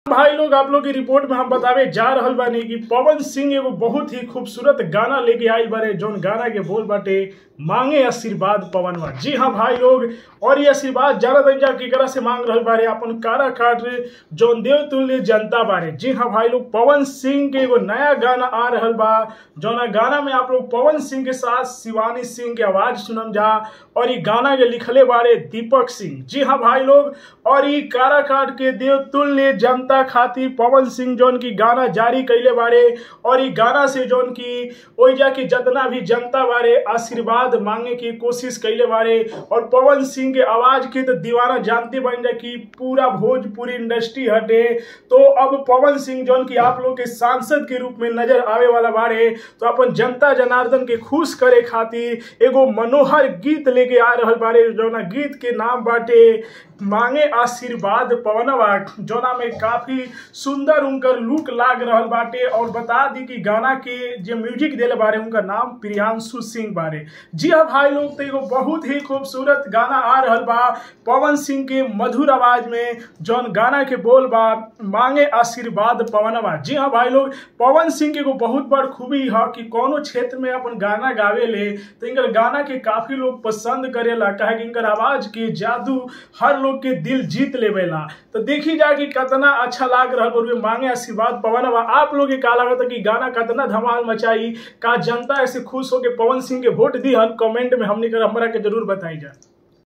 भाई लोग आप लोग की रिपोर्ट में हम बतावे जा रहल बानी कि पवन सिंह एगो बहुत ही खूबसूरत गाना लेके आइल बारे जौन गाना के बोल बाटे मांगे आशीर्वाद पवनवा जी हाँ भाई लोग और ये आशीर्वाद ज्यादा दर्जा केकरा से मांग रहल बारे अपन कारा काट जौन देव तुल्य जनता बारे जी हाँ भाई लोग पवन सिंह के एगो नया गाना आ रहल बा जौना गाना में आप लोग पवन सिंह के साथ शिवानी सिंह के आवाज सुनम जा और ये गाना के लिखले बारे दीपक सिंह जी हाँ भाई लोग और ये कारा काट के देव तुल्य जनता खातिर पवन सिंह जौन की गाना जारी कैले बारे और ये गाना से जौन की ओइजा की जितना भी जनता बारे आशीर्वाद मांगे की कोशिश कैले बारे और पवन सिंह के आवाज के तो दीवाना जानते बन जा कि पूरा भोजपुरी इंडस्ट्री हटे तो अब पवन सिंह जौन की आप लोग के सांसद के रूप में नजर आवे वाला बारे तो अपन जनता जनार्दन के खुश करे खातिर एगो मनोहर गीत लेके आ रहल बारे जौना गीत के नाम बाटे मांगे आशीर्वाद पवनवा जौना में काफी सुंदर उनकर लुक लाग रहल बाटे और बता दी कि गाना के जो म्यूजिक देले बारे उनका नाम प्रियांशु सिंह बारे जी हाँ भाई लोग तो एगो बहुत ही खूबसूरत गाना आ रहल बा पवन सिंह के मधुर आवाज में जौन गाना के बोल बा मांगे आशीर्वाद पवनवा जी हाँ भाई लोग पवन सिंह के एगो बहुत बड़ खूबी है कि कोनो क्षेत्र में अपन गाना गावे ले तो इनकर गाना के काफी लोग पसंद करेला काहे कि इनकर आवाज के जादू हर लोग के दिल जीत लेवेला तो देखी जा कि कितना अच्छा लाग रहा और मांगे आशीर्वाद पवनवा आप लोग के का लागत कि गाना कितना धमाल मचाई का जनता ऐसे खुश हो के पवन सिंह के वोट दी हन कमेंट में हमने कर हमरा के जरूर बताई जा